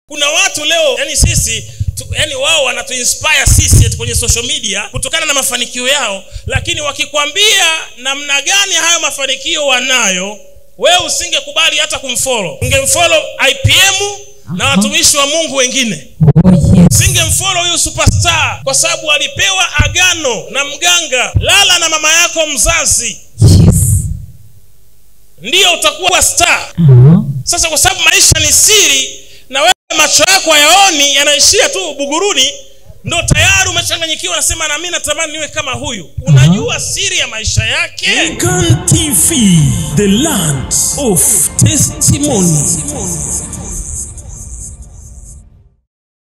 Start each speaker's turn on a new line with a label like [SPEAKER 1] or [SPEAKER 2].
[SPEAKER 1] kuna watu leo yani sisi tu, yani wao wanatuinspire sisi eti kwenye social media kutokana na mafanikio yao lakini wakikwambia namna gani hayo mafanikio wanayo wewe usingekubali hata kumfolo ungemfolo ipm na watumishi wa mungu wengine
[SPEAKER 2] Oh, yes.
[SPEAKER 1] singemfolo huyu superstar kwa sababu alipewa agano na mganga lala na mama yako mzazi
[SPEAKER 2] Yes.
[SPEAKER 1] ndiyo utakuwa star
[SPEAKER 2] Uh-huh.
[SPEAKER 1] sasa kwa sababu maisha ni siri na wewe macho yako hayaoni yanaishia tu buguruni ndo tayari umechanganyikiwa nasema nami natamani niwe kama huyu unajua siri ya maisha yake
[SPEAKER 3] Kan TV, the land of testimony.